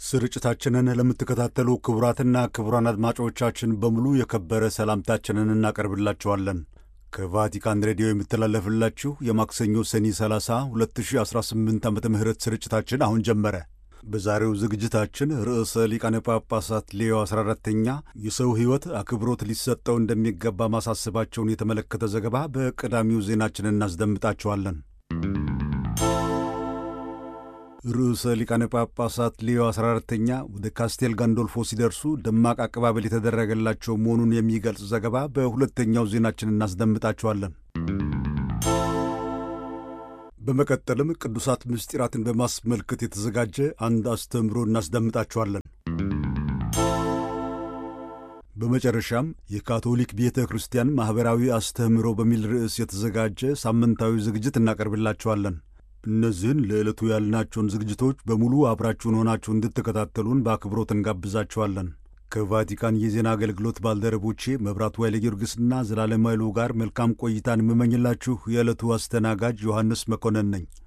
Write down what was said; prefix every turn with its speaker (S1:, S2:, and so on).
S1: ስርጭታችንን ለምትከታተሉ ክቡራትና ክቡራን አድማጮቻችን በሙሉ የከበረ ሰላምታችንን እናቀርብላችኋለን። ከቫቲካን ሬዲዮ የሚተላለፍላችሁ የማክሰኞ ሰኔ 30 2018 ዓ ም ስርጭታችን አሁን ጀመረ። በዛሬው ዝግጅታችን ርዕሰ ሊቃነ ጳጳሳት ሌዮ 14ተኛ የሰው ሕይወት አክብሮት ሊሰጠው እንደሚገባ ማሳሰባቸውን የተመለከተ ዘገባ በቀዳሚው ዜናችን እናስደምጣችኋለን። ርዕሰ ሊቃነ ጳጳሳት ሌዮ 14ተኛ ወደ ካስቴል ጋንዶልፎ ሲደርሱ ደማቅ አቀባበል የተደረገላቸው መሆኑን የሚገልጽ ዘገባ በሁለተኛው ዜናችን እናስደምጣችኋለን። በመቀጠልም ቅዱሳት ምስጢራትን በማስመልከት የተዘጋጀ አንድ አስተምሮ እናስደምጣችኋለን። በመጨረሻም የካቶሊክ ቤተ ክርስቲያን ማኅበራዊ አስተምህሮ በሚል ርዕስ የተዘጋጀ ሳምንታዊ ዝግጅት እናቀርብላችኋለን። እነዚህን ለዕለቱ ያልናቸውን ዝግጅቶች በሙሉ አብራችሁን ሆናችሁ እንድትከታተሉን በአክብሮት እንጋብዛችኋለን። ከቫቲካን የዜና አገልግሎት ባልደረቦቼ መብራቱ ኃይለ ጊዮርጊስና ዘላለም ኃይሉ ጋር መልካም ቆይታን የምመኝላችሁ የዕለቱ አስተናጋጅ ዮሐንስ መኮንን ነኝ።